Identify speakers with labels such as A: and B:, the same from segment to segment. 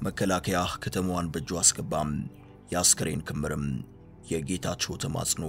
A: መከላከያ ከተማዋን በእጁ አስገባም። የአስከሬን ክምርም የጌታቸው ተማጽኖ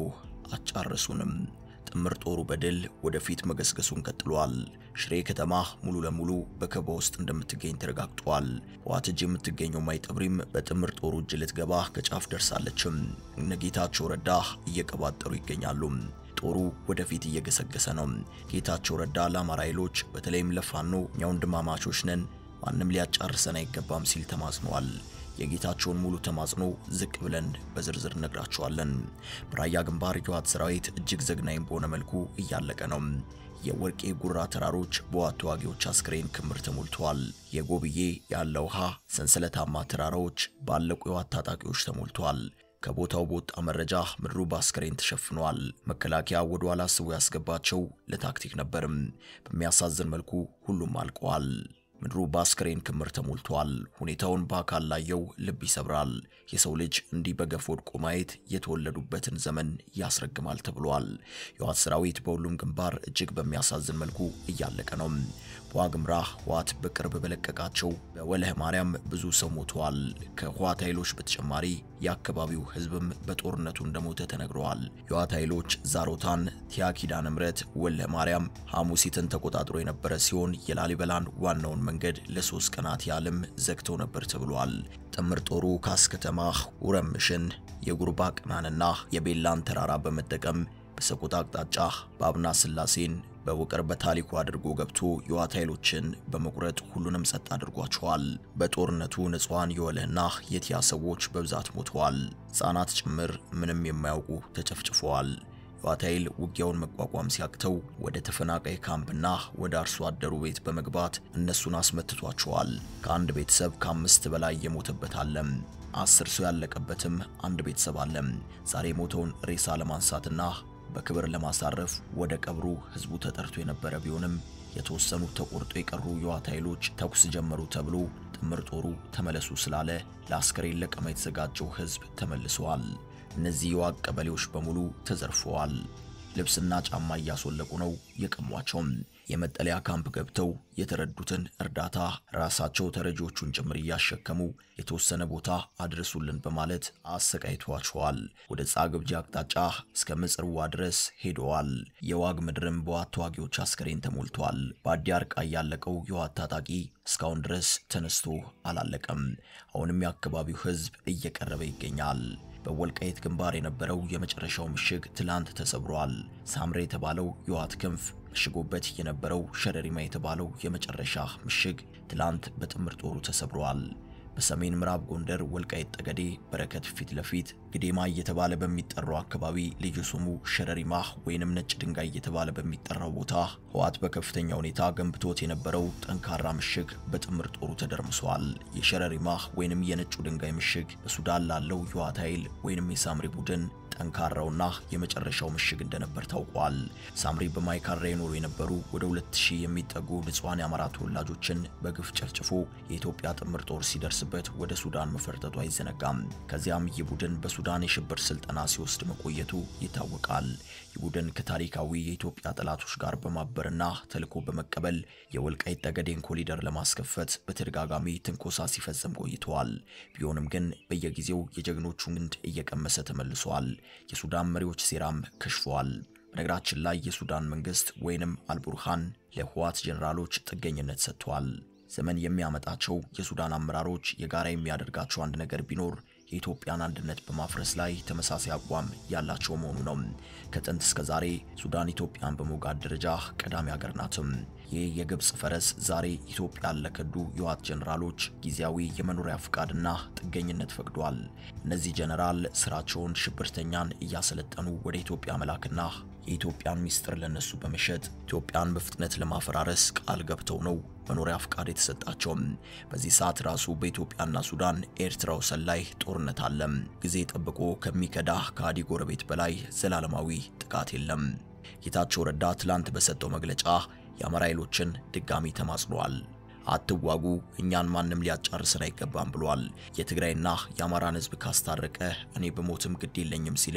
A: አጫረሱንም። ጥምር ጦሩ በድል ወደፊት መገስገሱን ቀጥሏል። ሽሬ ከተማ ሙሉ ለሙሉ በከበባ ውስጥ እንደምትገኝ ተረጋግጧል። ህወሓት እጅ የምትገኘው ማይጠብሪም በጥምር ጦሩ እጅ ልትገባ ከጫፍ ደርሳለችም። እነ ጌታቸው ረዳ እየቀባጠሩ ይገኛሉ። ጦሩ ወደፊት እየገሰገሰ ነው። ጌታቸው ረዳ ለአማራ ኃይሎች በተለይም ለፋኖ እኛ ወንድማማቾች ነን፣ ማንም ሊያጫርሰን አይገባም ሲል ተማጽኗል። የጌታቸውን ሙሉ ተማጽኖ ዝቅ ብለን በዝርዝር እነግራቸዋለን። በራያ ግንባር የህወሓት ሰራዊት እጅግ ዘግናኝ በሆነ መልኩ እያለቀ ነው። የወርቄ ጉራ ተራሮች በህወሓት ተዋጊዎች አስክሬን ክምር ተሞልተዋል። የጎብዬ ያለ ውሃ ሰንሰለታማ ተራራዎች ባለቁ የህወሓት ታጣቂዎች ተሞልተዋል። ከቦታው በወጣ መረጃ ምድሩ በአስክሬን ተሸፍኗል። መከላከያ ወደ ኋላ አስቦ ያስገባቸው ለታክቲክ ነበርም። በሚያሳዝን መልኩ ሁሉም አልቀዋል። ምድሩ በአስክሬን ክምር ተሞልቷል። ሁኔታውን በአካል ላየው ልብ ይሰብራል። የሰው ልጅ እንዲህ በገፍ ወድቆ ማየት የተወለዱበትን ዘመን ያስረግማል ተብሏል። የህወሓት ሰራዊት በሁሉም ግንባር እጅግ በሚያሳዝን መልኩ እያለቀ ነው። በዋግምራ ህወሓት በቅርብ በለቀቃቸው በወለህ ማርያም ብዙ ሰው ሞተዋል። ከህወሓት ኃይሎች በተጨማሪ የአካባቢው ህዝብም በጦርነቱ እንደሞተ ተነግረዋል። የህወሓት ኃይሎች ዛሮታን፣ ቲያ ኪዳነ ምሕረት፣ ወለህ ማርያም፣ ሐሙሲትን ተቆጣጥሮ የነበረ ሲሆን የላሊበላን ዋናውን መንገድ ለሶስት ቀናት ያህልም ዘግተው ነበር ተብሏል። ጥምር ጦሩ ካስከተማ ውረምሽን፣ የጉርባ ቅናንና የቤላን ተራራ በመጠቀም በሰቆጣ አቅጣጫ በአብና ስላሴን በውቅር በታሪኩ አድርጎ ገብቶ የህወሓት ኃይሎችን በመቁረጥ ሁሉንም ጸጥ አድርጓቸዋል። በጦርነቱ ንጹሐን የወለህና የቲያ ሰዎች በብዛት ሞተዋል። ሕፃናት ጭምር ምንም የማያውቁ ተጨፍጭፈዋል። የህወሓት ኃይል ውጊያውን መቋቋም ሲያቅተው ወደ ተፈናቃይ ካምፕና ወደ አርሶ አደሩ ቤት በመግባት እነሱን አስመትቷቸዋል። ከአንድ ቤተሰብ ከአምስት በላይ የሞተበት አለም። አስር ሰው ያለቀበትም አንድ ቤተሰብ አለም። ዛሬ የሞተውን ሬሳ ለማንሳትና በክብር ለማሳረፍ ወደ ቀብሩ ህዝቡ ተጠርቶ የነበረ ቢሆንም የተወሰኑ ተቆርጦ የቀሩ የህወሓት ኃይሎች ተኩስ ጀመሩ ተብሎ ጥምር ጦሩ ተመለሱ ስላለ ለአስከሬን ለቀማ የተዘጋጀው ህዝብ ተመልሰዋል። እነዚህ የዋግ ቀበሌዎች በሙሉ ተዘርፈዋል። ልብስና ጫማ እያስወለቁ ነው የቀሟቸውም። የመጠለያ ካምፕ ገብተው የተረዱትን እርዳታ ራሳቸው ተረጂዎቹን ጭምር እያሸከሙ የተወሰነ ቦታ አድርሱልን በማለት አሰቃይተዋቸዋል። ወደ ጻግብጂ አቅጣጫ እስከ ምጽርዋ ድረስ ሄደዋል። የዋግ ምድርም በህወሓት ተዋጊዎች አስከሬን ተሞልቷል። በአዲ አርቃ ያለቀው የህወሓት ታጣቂ እስካሁን ድረስ ተነስቶ አላለቀም። አሁንም የአካባቢው ህዝብ እየቀረበ ይገኛል። በወልቃይት ግንባር የነበረው የመጨረሻው ምሽግ ትላንት ተሰብሯል። ሳምሬ የተባለው የህወሓት ክንፍ መሽጎበት የነበረው ሸረሪማ የተባለው የመጨረሻ ምሽግ ትላንት በጥምር ጦሩ ተሰብሯል። በሰሜን ምዕራብ ጎንደር ወልቃይት ጠገዴ በረከት ፊት ለፊት ግዴማ እየተባለ በሚጠራው አካባቢ ልዩ ስሙ ሸረሪማ ወይንም ነጭ ድንጋይ እየተባለ በሚጠራው ቦታ ህወሓት በከፍተኛ ሁኔታ ገንብቶት የነበረው ጠንካራ ምሽግ በጥምር ጦሩ ተደርምሷል። የሸረሪማ ወይንም የነጩ ድንጋይ ምሽግ በሱዳን ላለው የህወሓት ኃይል ወይንም የሳምሪ ቡድን ጠንካራውና የመጨረሻው ምሽግ እንደነበር ታውቋል። ሳምሪ በማይካድራ የኖሩ የነበሩ ወደ 2000 የሚጠጉ ንጹሐን የአማራ ተወላጆችን በግፍ ጨፍጭፎ የኢትዮጵያ ጥምር ጦር ሲደርስበት ወደ ሱዳን መፈርጠጡ አይዘነጋም። ከዚያም ይህ ቡድን በሱዳን የሽብር ስልጠና ሲወስድ መቆየቱ ይታወቃል። ይህ ቡድን ከታሪካዊ የኢትዮጵያ ጠላቶች ጋር በማበርና ተልዕኮ በመቀበል የወልቃይት ጠገዴን ኮሪደር ለማስከፈት በተደጋጋሚ ትንኮሳ ሲፈጽም ቆይተዋል። ቢሆንም ግን በየጊዜው የጀግኖቹን ግንድ እየቀመሰ ተመልሷል። የሱዳን መሪዎች ሴራም ከሽፏል። በነገራችን ላይ የሱዳን መንግስት ወይንም አልቡርሃን ለህወሓት ጄኔራሎች ጥገኝነት ሰጥቷል። ዘመን የሚያመጣቸው የሱዳን አመራሮች የጋራ የሚያደርጋቸው አንድ ነገር ቢኖር የኢትዮጵያን አንድነት በማፍረስ ላይ ተመሳሳይ አቋም ያላቸው መሆኑ ነው። ከጥንት እስከ ዛሬ ሱዳን ኢትዮጵያን በመውጋት ደረጃ ቀዳሚ ሀገር ናትም። ይህ የግብፅ ፈረስ ዛሬ ኢትዮጵያን ለከዱ የህወሓት ጀነራሎች ጊዜያዊ የመኖሪያ ፍቃድና ጥገኝነት ፈቅዷል። እነዚህ ጀነራል ስራቸውን ሽብርተኛን እያሰለጠኑ ወደ ኢትዮጵያ መላክና የኢትዮጵያን ሚስጥር ለነሱ በመሸጥ ኢትዮጵያን በፍጥነት ለማፈራረስ ቃል ገብተው ነው መኖሪያ ፍቃድ የተሰጣቸው። በዚህ ሰዓት ራሱ በኢትዮጵያና ሱዳን ኤርትራ ወሰን ላይ ጦርነት አለ። ጊዜ ጠብቆ ከሚከዳ ከሃዲ ጎረቤት በላይ ዘላለማዊ ጥቃት የለም። ጌታቸው ረዳ ትላንት በሰጠው መግለጫ የአማራ ኃይሎችን ድጋሚ ተማጽኗል። አትዋጉ፣ እኛን ማንም ሊያጫርስን አይገባም ብሏል። የትግራይና የአማራን ህዝብ ካስታረቀ እኔ በሞትም ግድ የለኝም ሲልም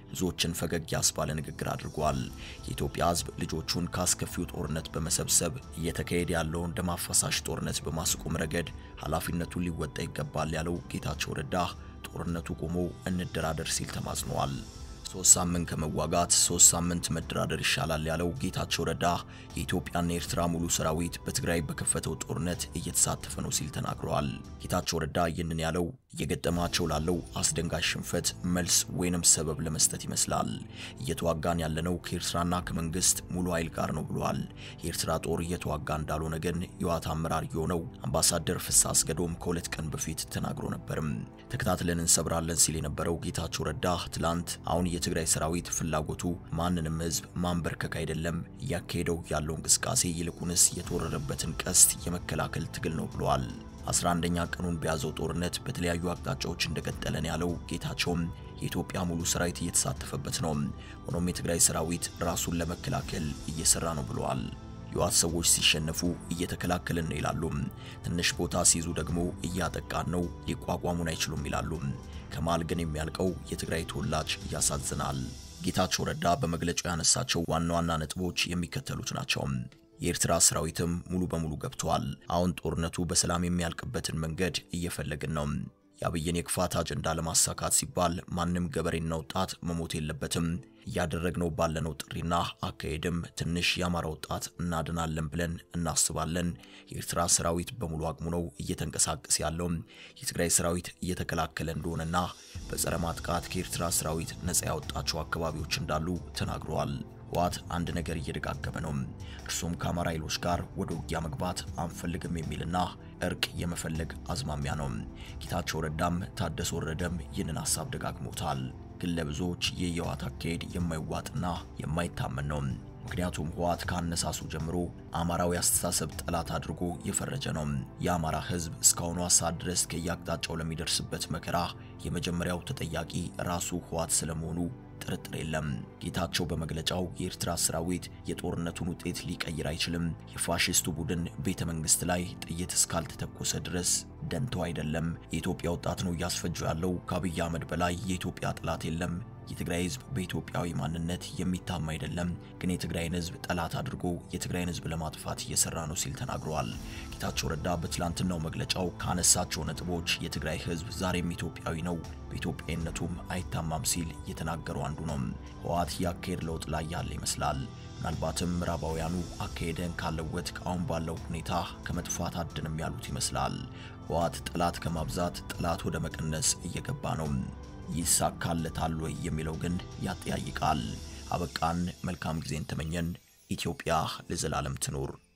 A: ብዙዎችን ፈገግ ያስባለ ንግግር አድርጓል። የኢትዮጵያ ሕዝብ ልጆቹን ካስከፊው ጦርነት በመሰብሰብ እየተካሄደ ያለውን ደም አፋሳሽ ጦርነት በማስቆም ረገድ ኃላፊነቱን ሊወጣ ይገባል ያለው ጌታቸው ረዳ ጦርነቱ ቆሞ እንደራደር ሲል ተማጽኗል። ሶስት ሳምንት ከመዋጋት ሶስት ሳምንት መደራደር ይሻላል ያለው ጌታቸው ረዳ የኢትዮጵያና የኤርትራ ሙሉ ሰራዊት በትግራይ በከፈተው ጦርነት እየተሳተፈ ነው ሲል ተናግረዋል። ጌታቸው ረዳ ይህንን ያለው እየገጠማቸው ላለው አስደንጋጭ ሽንፈት መልስ ወይንም ሰበብ ለመስጠት ይመስላል። እየተዋጋን ያለነው ከኤርትራና ከመንግስት ሙሉ ኃይል ጋር ነው ብሏል። የኤርትራ ጦር እየተዋጋ እንዳልሆነ ግን የህወሓት አመራር የሆነው አምባሳደር ፍስሐ አስገዶም ከሁለት ቀን በፊት ተናግሮ ነበርም። ተከታትለን እንሰብራለን ሲል የነበረው ጌታቸው ረዳ ትላንት አሁን የትግራይ ሰራዊት ፍላጎቱ ማንንም ህዝብ ማንበርከክ አይደለም፣ እያካሄደው ያለው እንቅስቃሴ ይልቁንስ የተወረረበትን ቀስት የመከላከል ትግል ነው ብሏል። 11ኛ ቀኑን በያዘው ጦርነት በተለያዩ አቅጣጫዎች እንደቀጠለን ያለው ጌታቸውም የኢትዮጵያ ሙሉ ሰራዊት እየተሳተፈበት ነው። ሆኖም የትግራይ ሰራዊት ራሱን ለመከላከል እየሰራ ነው ብለዋል። የህወሓት ሰዎች ሲሸነፉ እየተከላከልን ነው ይላሉ። ትንሽ ቦታ ሲይዙ ደግሞ እያጠቃን ነው፣ ሊቋቋሙን አይችሉም ይላሉ። ከመሃል ግን የሚያልቀው የትግራይ ተወላጅ ያሳዝናል። ጌታቸው ረዳ በመግለጫው ያነሳቸው ዋና ዋና ነጥቦች የሚከተሉት ናቸው። የኤርትራ ሰራዊትም ሙሉ በሙሉ ገብተዋል። አሁን ጦርነቱ በሰላም የሚያልቅበትን መንገድ እየፈለግን ነው። የአብይን የክፋት አጀንዳ ለማሳካት ሲባል ማንም ገበሬና ወጣት መሞት የለበትም። እያደረግነው ባለነው ጥሪና አካሄድም ትንሽ የአማራ ወጣት እናድናለን ብለን እናስባለን። የኤርትራ ሰራዊት በሙሉ አቅሙ ነው እየተንቀሳቀስ ያለው። የትግራይ ሰራዊት እየተከላከለ እንደሆነና በጸረ ማጥቃት ከኤርትራ ሰራዊት ነጻ ያወጣቸው አካባቢዎች እንዳሉ ተናግረዋል። ህወሓት አንድ ነገር እየደጋገመ ነው። እርሱም ከአማራ ኃይሎች ጋር ወደ ውጊያ መግባት አንፈልግም የሚልና እርቅ የመፈለግ አዝማሚያ ነው። ጌታቸው ረዳም ታደሰ ወረደም ይህንን ሀሳብ ደጋግሞታል። ግን ለብዙዎች ይህ የህወሓት አካሄድ የማይዋጥና የማይታመን ነው። ምክንያቱም ህወሓት ከአነሳሱ ጀምሮ አማራዊ አስተሳሰብ ጠላት አድርጎ የፈረጀ ነው። የአማራ ህዝብ እስካሁኗ ሰዓት ድረስ ከየአቅጣጫው ለሚደርስበት መከራ የመጀመሪያው ተጠያቂ ራሱ ህወሓት ስለመሆኑ ጥርጥር የለም። ጌታቸው በመግለጫው የኤርትራ ሰራዊት የጦርነቱን ውጤት ሊቀይር አይችልም፣ የፋሽስቱ ቡድን ቤተ መንግስት ላይ ጥይት እስካልተተኮሰ ድረስ ደንተው አይደለም፣ የኢትዮጵያ ወጣት ነው እያስፈጀው ያለው፣ ከአብይ አህመድ በላይ የኢትዮጵያ ጠላት የለም፣ የትግራይ ህዝብ በኢትዮጵያዊ ማንነት የሚታማ አይደለም፣ ግን የትግራይን ህዝብ ጠላት አድርጎ የትግራይን ህዝብ ለማጥፋት እየሰራ ነው ሲል ተናግረዋል። ጌታቸው ረዳ በትላንትናው መግለጫው ካነሳቸው ነጥቦች የትግራይ ህዝብ ዛሬም ኢትዮጵያዊ ነው፣ በኢትዮጵያዊነቱም አይታማም ሲል የተናገረው አንዱ ነው። ህወሓት የአካሄድ ለውጥ ላይ ያለ ይመስላል። ምናልባትም ምዕራባውያኑ አካሄደን ካለወጥ አሁን ባለው ሁኔታ ከመጥፋት አድንም ያሉት ይመስላል። ህወሓት ጠላት ከማብዛት ጠላት ወደ መቀነስ እየገባ ነው። ይሳካለታል ወይ የሚለው ግን ያጠያይቃል። አበቃን። መልካም ጊዜን ተመኘን። ኢትዮጵያ ለዘላለም ትኑር።